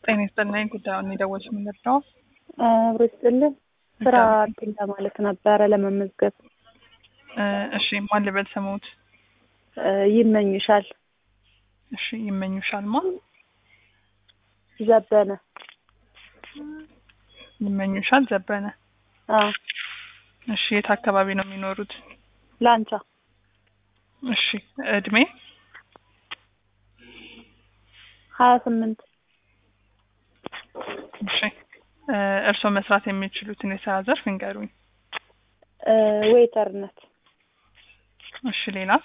ጤና ይስጥልኝ። ጉዳዩን የደወልሽ ምንድን ነው? አብሮ ይስጥልን። ስራ እንትን ለማለት ነበረ ለመመዝገብ። እ እሺ ማን ልበል ስሙት? እ ይመኙሻል እሺ ይመኙሻል ማ ዘበነ። ይመኙሻል ዘበነ። አዎ እሺ የት አካባቢ ነው የሚኖሩት? ላንቻ እሺ እድሜ ሀያ ስምንት እሺ እ እርስዎ መስራት የሚችሉትን የስራ ዘርፍ እንገሩኝ። እ ዌይተርነት። እሺ ሌላስ?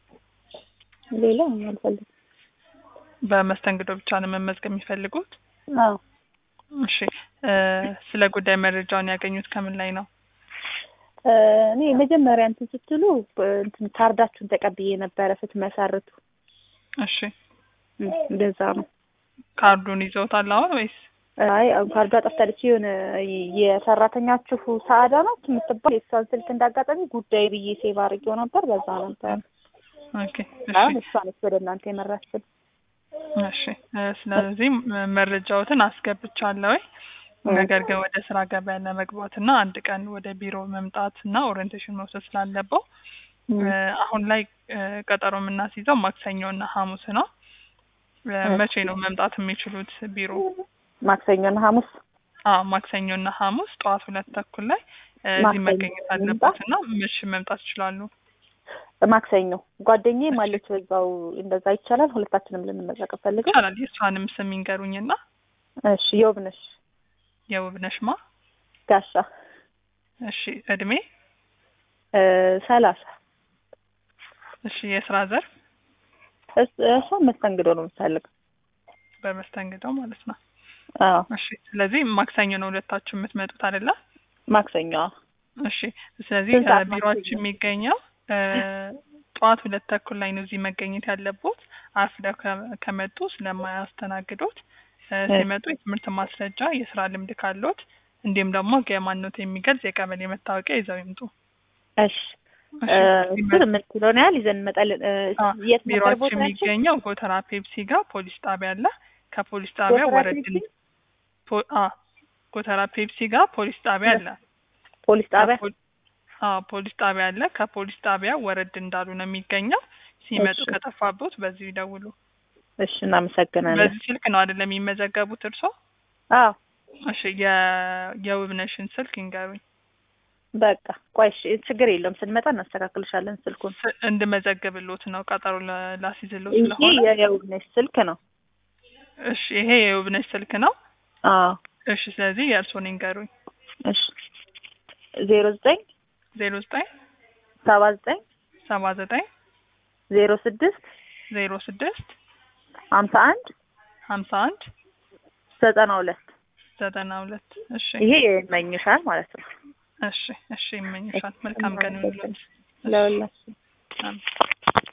ሌላ አልፈልግም። በመስተንግዶ ብቻ ነው መመዝገብ የሚፈልጉት? አዎ እሺ እ ስለ ጉዳይ መረጃውን ያገኙት ከምን ላይ ነው? እ እኔ መጀመሪያ እንትን ስትሉ እ እንትን ካርዳችሁን ተቀብዬ ነበረ ስትመሰርቱ። እሺ እ እንደዛ ነው። ካርዱን ይዘውታል አሁን ወይስ? አይ አሁን ካርዷ ጠፍታለች። የሆነ የሰራተኛችሁ ሰዓዳ ናት የምትባል የእሷን ስልክ እንዳጋጣሚ ጉዳይ ብዬ ሴቭ አድርጌው ነበር። በዛ ነበር ኦኬ አሁን እሺ እሷ ነች ወደ እናንተ የመራችን። እሺ እ ስለዚህ ም- መረጃዎትን አስገብቻለሁ። ነገር ግን ወደ ስራ ገበያ ለመግባት እና አንድ ቀን ወደ ቢሮ መምጣት እና ኦሪየንቴሽን መውሰድ ስላለበው እ አሁን ላይ እ ቀጠሮ የምናስይዘው ማክሰኞ እና ሐሙስ ነው። እ መቼ ነው መምጣት የሚችሉት ቢሮ? ማክሰኞና ሐሙስ አዎ ማክሰኞ እና ሐሙስ ጠዋት ሁለት ተኩል ላይ እ እዚህ ማክሰኞ መገኘት አለበት እና መቼ መምጣት ይችላሉ? ማክሰኞ ጓደኛዬ ማለች በዛው እንደዛ ይቻላል። ሁለታችንም ልንመዘገብ ፈልገው። ይቻላል። የእሷንም ስም ይንገሩኝና እሺ የውብነሽ የውብነሽ ማ ጋሻ እሺ እድሜ እ ሰላሳ እሺ የስራ ዘርፍ እስ- እሷ መስተንግዶ ነው የምትፈልገው። በመስተንግዶ ማለት ነው። አዎ እሺ ስለዚህ ማክሰኞ ነው ሁለታችሁ የምትመጡት አይደለ? ማክሰኞ አዎ። እሺ ስለዚህ ስንት ሰዓት እ ቢሮአችን ማክሰኞ? የሚገኘው እ ጠዋት ሁለት ተኩል ላይ ነው እዚህ መገኘት ያለቦት። አርፍደው ከ- ከመጡ ስለማያስተናግዶት እ እ ሲመጡ የትምህርት ማስረጃ፣ የስራ ልምድ ካሎት እንዲሁም ደግሞ የማንነት የሚገልጽ የቀበሌ መታወቂያ ይዘው ይምጡ። እሺ እሺ እ ሲመጡ እሱን የምትለውን ያህል ይዘን እንመጣለን። እ አ የት ነበር ቢሮአችን ቦታችን? የሚገኘው ጎተራ ፔፕሲ ጋር ፖሊስ ጣቢያ አለ። ከፖሊስ ጣቢያ ጎተራ ወረድ ፔፕሲ? ፖ- አ ጎተራ ፔፕሲ ጋር ፖሊስ ጣቢያ አለ። ፖሊስ ጣቢያ ከፖ- አዎ ፖሊስ ጣቢያ አለ። ከፖሊስ ጣቢያ ወረድ እንዳሉ ነው የሚገኘው። ሲመጡ እሺ ከጠፋቦት በዚሁ ይደውሉ። እሺ እናመሰግናለን። በዚህ ስልክ ነው አይደለም የሚመዘገቡት እርሶ? አዎ እሺ የ የውብነሽን ስልክ ይንገሩኝ። በቃ ቆይ እሺ ችግር የለውም ስንመጣ እናስተካክልሻለን ስልኩን። ስ- እንድመዘግብሎት ነው ቀጠሮ ለ- ላስይዝሎት ይሄ ስለሆነ። የየውብነሽ ስልክ ነው። እሺ ይሄ የውብነሽ ስልክ ነው። አዎ እሺ ስለዚህ የእርሶን ይንገሩኝ። እሺ ዜሮ ዘጠኝ ዜሮ ዘጠኝ ሰባ ዘጠኝ ሰባ ዘጠኝ ዜሮ ስድስት ዜሮ ስድስት ሀምሳ አንድ ሀምሳ አንድ ዘጠና ሁለት ዘጠና ሁለት እሺ ይሄ ይመኝሻል ማለት ነው። እሺ እሺ ይመኝሻል። መልካም ቀን ይሁንልዎት። እሺ ለሁላችን አሜን።